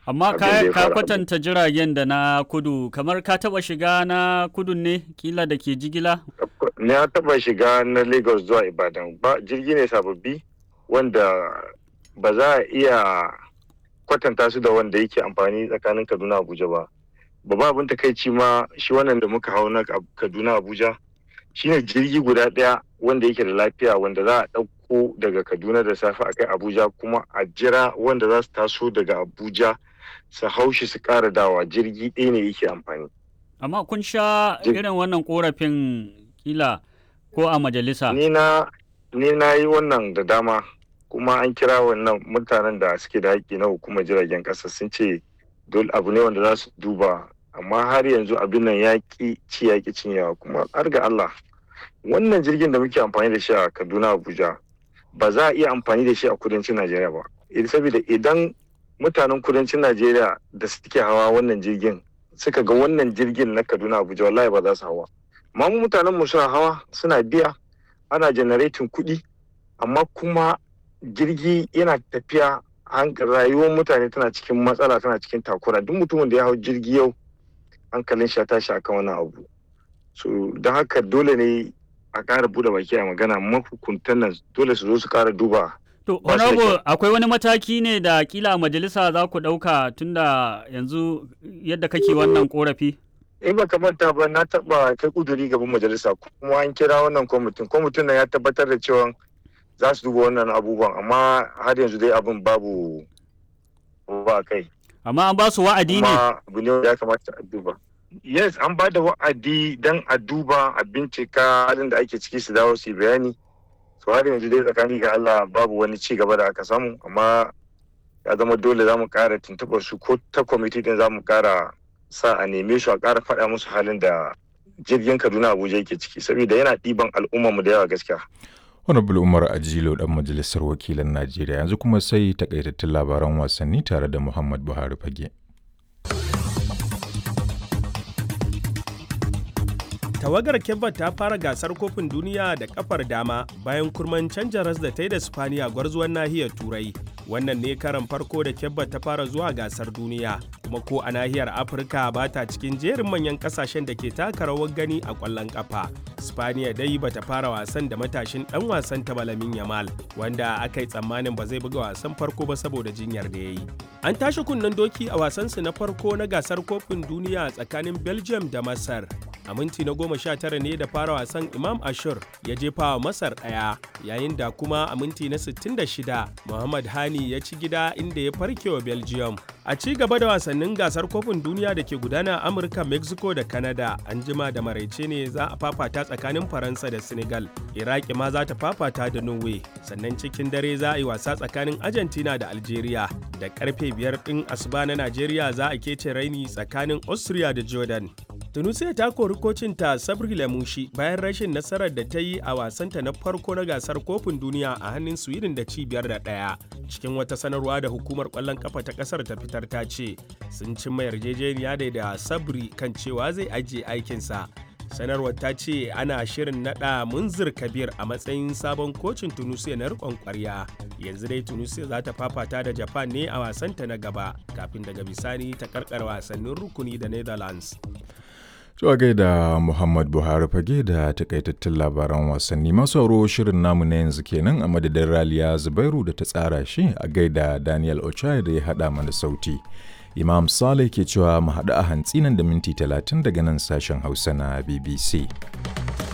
Amma abin da ya ka, ka faru. kwatanta jiragen da na kudu, kamar ka taba shiga na kudun ne, kila da ke jigila? na taba shiga na lagos zuwa ibadan ba jirgi ne sababbi wanda ba za a iya kwatanta su da wanda yake amfani tsakanin kaduna abuja ba babban abin takaici ma shi wannan da muka hau na kaduna abuja shine jirgi guda daya wanda yake da lafiya wanda za a ɗauko daga kaduna da safe a kai abuja kuma a jira wanda za su taso daga abuja su haushi su ƙara dawa jirgi ɗaya ne yake amfani Amma kun sha Jir- irin wannan korafin kila ko a majalisa. ni na ni na yi wannan da dama kuma an kira wannan mutanen da suke da haƙƙi na hukumar jiragen ƙasa sun ce dole abu ne wanda za su duba amma har yanzu abin nan ya ƙi ci ya ƙi cinyewa kuma har ga Allah wannan jirgin da muke amfani da shi a Kaduna Abuja ba za a iya amfani da shi a kudancin Najeriya ba Eh, saboda idan mutanen kudancin Najeriya da suke hawa wannan jirgin suka ga wannan jirgin na Kaduna Abuja wallahi ba za su hawa amma mu mutanen mu suna hawa suna biya ana generating kuɗi amma kuma jirgi yana tafiya han- rayuwar mutane tana cikin matsala tana cikin takura duk mutumin da ya hau jirgi yau hankalin shi ya tashi akan wannan abu so don haka dole ne a ƙara buɗe baki a magana mahukuntan nan dole su zo su ƙara duba To, Ba shi da honorable kyau. akwai wani mataki ne da kila a majalisa za ku ɗauka tunda yanzu yadda kake wannan korafi? in ba manta ba na taɓa kai kuduri gaban majalisa kuma an kira wannan kwamitin kwamitin nan ya tabbatar da cewa za su duba wannan abubuwan amma har yanzu dai abin babu ba kai Amma an ba su wa'adi ne? kuma abu ne wanda ya kamata a duba yes an ba da wa'adi don a duba a bincika halin da ake ciki su dawo su yi bayani so har yanzu dai tsakani ga Allah babu wani ci gaba da aka samu amma ya zama dole za mu kara tuntuɓar su ko ta kwamiti din za mu kara sa a neme su a kara faɗa musu halin da jirgin Kaduna Abuja yake ciki saboda yana ɗiban al'ummar mu da yawa gaskiya Honorable Umar Ajilo dan majalisar wakilan Najeriya yanzu kuma sai takaitattun labaran wasanni tare da Muhammad Buhari Fage. Tawagar Kebba ta fara gasar kofin duniya da kafar dama bayan kurman canja ras da ta yi da Spaniya gwarzuwan nahiyar Turai. Wannan ne karan farko da Kebba ta fara zuwa gasar duniya, kuma ko a nahiyar Afirka ba ta cikin jerin manyan kasashen da ke taka rawar gani a ƙwallon kafa. Spaniya dai ba ta fara wasan da matashin ɗan wasan ta Balamin Yamal, wanda aka yi tsammanin ba zai buga wasan farko ba saboda jinyar da ya yi. An tashi kunnen doki a wasansu na farko na gasar kofin duniya tsakanin Belgium da Masar. a minti na goma sha tara ne da fara wasan imam ashur ya jefa wa masar ɗaya yayin da kuma a minti na 66 muhammad hani ya ci gida inda ya farke wa belgium a ci gaba da wasannin gasar kofin duniya da ke gudana a amurka mexico da canada an jima da maraice ne za a fafata tsakanin faransa da senegal iraki ma za ta fafata da norway sannan cikin dare za a yi wasa tsakanin argentina da algeria da karfe biyar ɗin asuba na najeriya za a kece raini tsakanin austria da jordan tunisia ta kori kocinta sabri lamushi bayan rashin nasarar da ta yi a wasanta na farko na gasar kofin duniya a hannun sweden da cibiyar da ɗaya cikin wata sanarwa da hukumar kwallon kafa ta kasar ta fitar ta ce sun cimma yarjejeniya da da sabri kan cewa zai ajiye aikinsa sanarwar ta ce ana shirin nada munzir kabir a matsayin sabon kocin tunisia na rikon kwarya yanzu dai tunisia za ta fafata da japan ne a wasanta na gaba kafin daga bisani ta karkar wasannin rukuni da netherlands Zuwa gaida Muhammad Buhari fage da takaitattun labaran wasanni masu sauro shirin namu na yanzu kenan a madadin Raliya Zubairu da ta tsara shi a gaida Daniel Ochai da ya haɗa mana sauti. Imam Saleh ke cewa mu haɗu a hantsi nan da minti talatin daga nan sashen Hausa na BBC.